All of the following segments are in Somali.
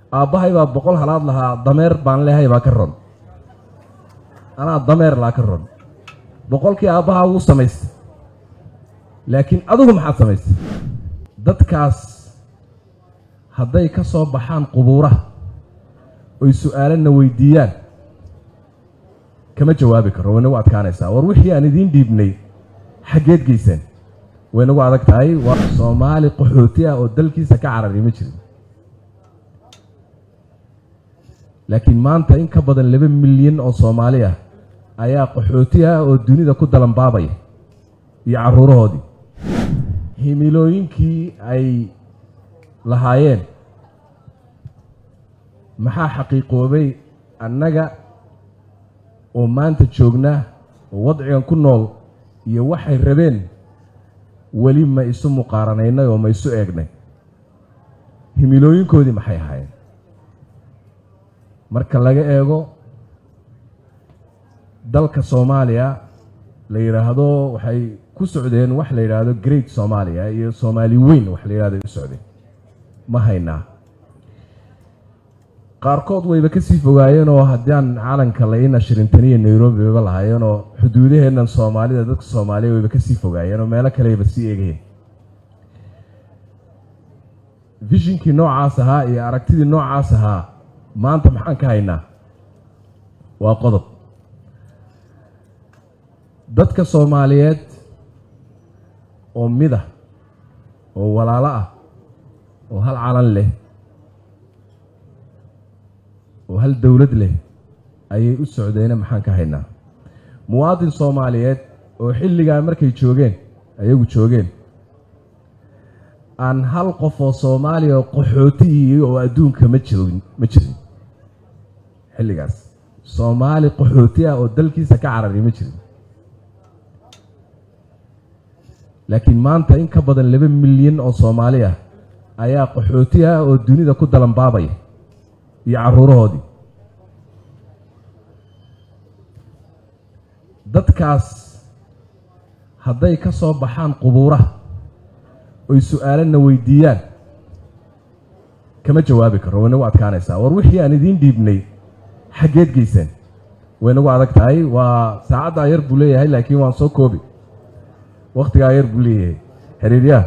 aabbahay baa boqol halaad lahaa dameer baan leehay baa ka ron anaa dameer laa ka ron boqolkii aabbahaa wuu samaystay laakiin adigu maxaad samaystay dadkaas hadday ka soo baxaan qubuuraha oy su-aalana weydiiyaan kama jawaabi karo way nagu adkaanaysaa war wixii aan idiin dhiibnay xaggeed geyseen way nagu adag tahay waa soomaali qaxooti ah oo dalkiisa ka carari ma jirin laakiin maanta in ka badan laba milyan oo soomaali ah ayaa qaxooti ah oo dunida ku dalanbaabaya iyo carruurahoodii himilooyinkii ay lahaayeen maxaa xaqiiqoobay annaga oo maanta joognaa oo wadcigan ku nool iyo waxay rabeen weli ma isu muqaaranaynay oo ma isu eegnay himilooyinkoodii maxay ahaayeen marka laga eego dalka soomaaliya la yidhaahdo waxay ku socdeen wax la yidhaahdo great soomaaliya iyo soomaali weyn wax la yidhahdo ay u socdeen ma haynaa qaarkood wayba ka sii fogaayeen oo haddaan calanka la ii nashrintaniya nairobi bayba lahaayeen oo xuduudaheennan soomaalida dadka soomaaliya wayba ka sii fogaayeen oo meelo kaleyba sii eegayeen vishinkii noocaas ahaa iyo aragtidii noocaas ahaa maanta maxaan ka haynaa waa qodob dadka soomaaliyeed oo mid ah oo walaalo ah oo hal calan leh oo hal dowlad leh ayay u socdeene maxaan ka haynaa muwaadin soomaaliyeed oo xilligaa markay joogeen ayagu joogeen aan hal qof oo soomaaliya oo qaxootihii oo adduunka ma jirin ma jirin xilligaas soomaali qaxooti ah oo dalkiisa ka carari ma jirin laakiin maanta in ka badan laba milyan oo soomaali ah ayaa qaxooti ah oo dunida ku dalanbaabaya iyo carruurahoodii dadkaas hadday ka soo baxaan qubuuraha oy su-aalana weydiiyaan kama jawaabi karo way nagu adkaanaysaa war wixii aan idiin dhiibnay xaggeed geyseen way nagu adag tahay waa saacaddaa yar buu leeyahay laakiin waan soo koobi wakhtigaa yar buu leeyahay xiriiryaha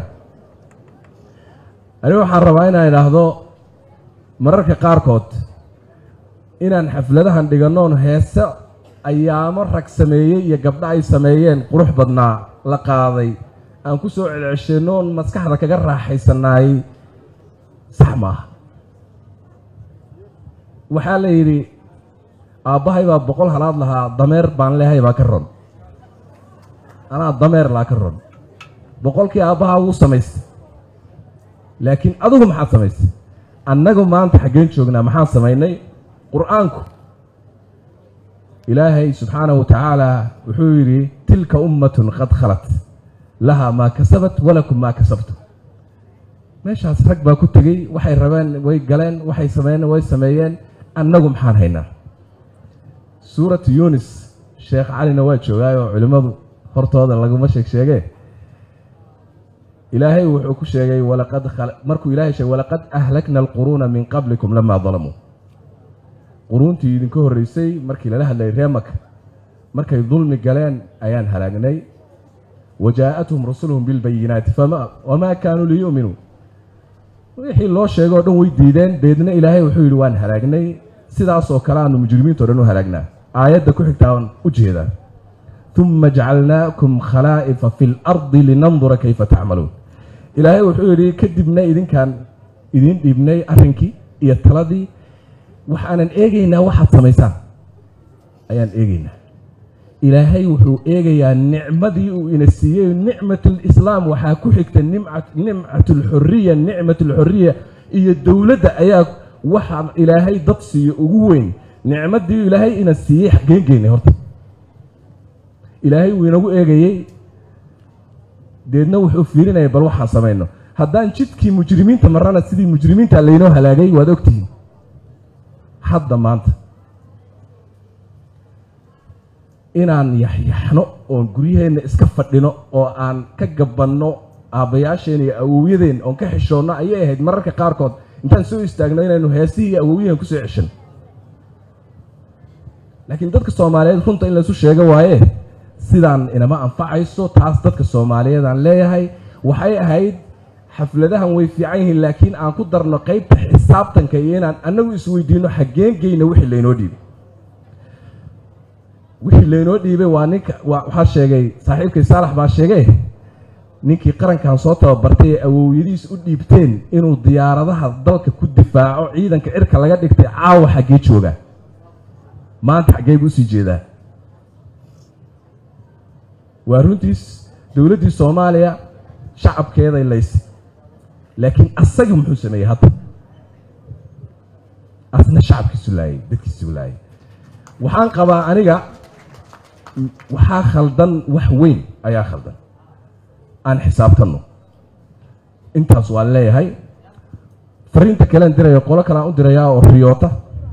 anigu waxaan rabaa inaan idhaahdo mararka qaarkood inaan xafladahan dhigannoon heese ayaamo rag sameeyey iyo gabdho ay sameeyeen qurux badnaa la qaaday aan ku soo celcesheennoon maskaxda kaga raaxaysanaayey sax maaha waxaa la yidhi aabbahay baa boqol halaad lahaa dameer baan leehay baa ka ron anaa dameer laa ka ron boqolkii aabbahaa wuu samaystay laakiin adigu maxaad samaystay annagu maanta xaggeen joognaa maxaan samaynay qur-aanku ilaahay subxaanahu wa tacaala wuxuu yidhi tilka ummatun qad khalat lahaa maa kasabat walakum maa kasabtum meeshaas rag baa ku tegey waxay rabeen way galeen waxay sameeyeen way sameeyeen annagu maxaan haynaa suuratu yunis sheekh calina waa joogaayoo culimmadu hortooda laguma sheeg sheegee ilaahay wuxuu ku sheegay walaqad markuu ilahay sheegay walaqad ahlakna alquruuna min qablikum lamaa dalamuu quruuntii idinka horreysay markii lala hadlayay reemaka markay dulmi galeen ayaan halaagnay wa jaa'athum rusuluhum bilbayinaati wamaa kaanuu liyu'minuu wixii loo sheegay oo dhan way diideen deedna ilaahay wuxuu yidhi waan halaagnay sidaasoo kale aanu mujrimiinto dhan u halaagnaa aayadda ku xigtaan u jeedaa uma jacalnaakum khalaa'ifa fi lardi linandura kayfa tacmaluun ilaahay wuxuu yidhi kadibna idinkaan idiin dhiibnay arrinkii iyo taladii waxaanan eegaynaa waxaad samaysaan ayaan eegaynaa ilaahay wuxuu eegayaa nicmadii uu ina siiyey nicmatlislaam waxaa ku xigta nimcatulxuriya nicmatulxuriya iyo dowladda ayaa waxaa ilaahay dad siiyo ugu weyn nicmadii ilaahay ina siiyey xaggeen geynay horta ilaahay wuu inagu eegayey deedna wuxuu fiirinaya bal waxaan samayno haddaan jidkii mujrimiinta marrana sidii mujrimiinta laynoo halaagay waad ogtihiin hadda maanta inaan yaxyaxno oon guryaheenna iska fadhino oo aan ka gabanno aabbayaasheen iyo awowyadeen oon ka xishoonno ayay ahayd mararka qaarkood intaan soo istaagno inaynu heesihii iyo awowyahan kusoo ceshan laakiin dadka soomaaliyeed runta in laysu sheego waaye sidaan inama anfacayso taas dadka soomaaliyeed aan leeyahay waxay ahayd xafladahan way fiican yihiin laakiin aan ku darno qeybta xisaabtanka iyo inaan annagu isweydiino xaggeen geyna wixii laynoo dhiibay wixii laynoo dhiibay waa ninka waxaa sheegay saaxiibkay saalax baa sheegay ninkii qarankan soo tababartay ee awowyadiis u dhiibteen inuu diyaaradaha dalka ku difaaco ciidanka cirka laga dhigtay caawa xaggee joogaa maanta xaggee buu usii jeedaa waa runtiis dowladdii soomaaliya shacabkeeday laysay laakiin asaga muxuu sameeyey hadda asna shacabkiisu laayay dadkiisu laayay waxaan qabaa aniga waxaa khaldan wax weyn ayaa khaldan aan xisaabtanno intaas waan leeyahay fariinta kalean diraya qolo kale aan u dirayaa oo riyoota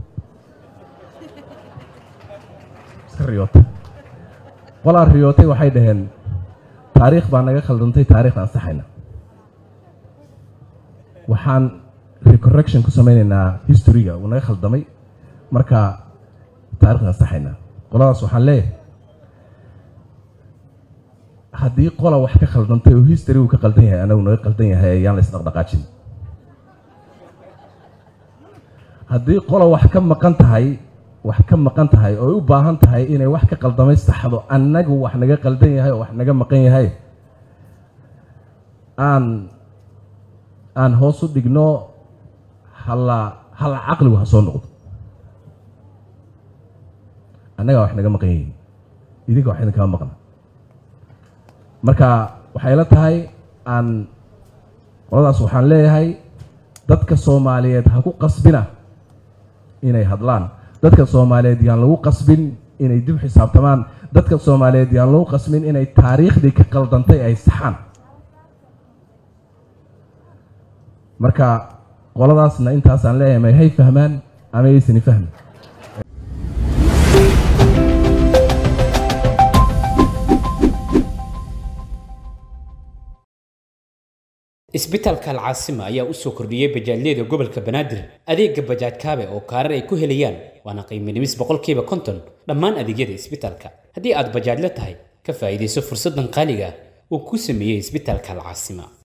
iska riyoota qolaa riyootay waxay dhaheen taariikh baa naga khaldantay taarikhda ansaxayna waxaan recorrection ku samaynaynaa historyga uu naga khaldamay marka taarikhda ansaxaynaa qoladaas waxaan leeyahay haddii qola wax ka khaldantay oo history uu ka qaldan yahay anagu naga qaldan yahay ayaan la isdhaqdhaqaajin haddii qola wax ka maqan tahay wax ka maqan tahay oo u baahan tahay inay wax ka qaldamay saxdo annagu wax naga qaldan yahay oo wax naga maqan yahay aan aan hoos u dhigno halla halla caqligu ha soo noqdo annagaa wax naga maqan yihiin idinka wax idinkama maqna marka waxay la tahay aan qoladaas waxaan leeyahay dadka soomaaliyeed ha ku qasbina inay hadlaan dadka soomaaliyeed yaan lagu qasbin inay dib xisaabtamaan dadka soomaaliyeed yaan lagu qasbin inay taariikhdii ka qaldantay ay saxaan marka qoladaasna intaasaan leeyahay may hay fahmaan ama yaysani fahmi isbitaalka alcaasima ayaa u soo kordhiyey bajaajyada gobolka banaadir adeega bajaaj kaabe oo kaarar ay ku helayaan waana qiiminimis boqolkiiba konton dhammaan adeegyada isbitaalka haddii aad bajaajla tahay ka faa'iidayso fursaddan qaaliga ah uu ku sameeyey isbitaalka alcaasima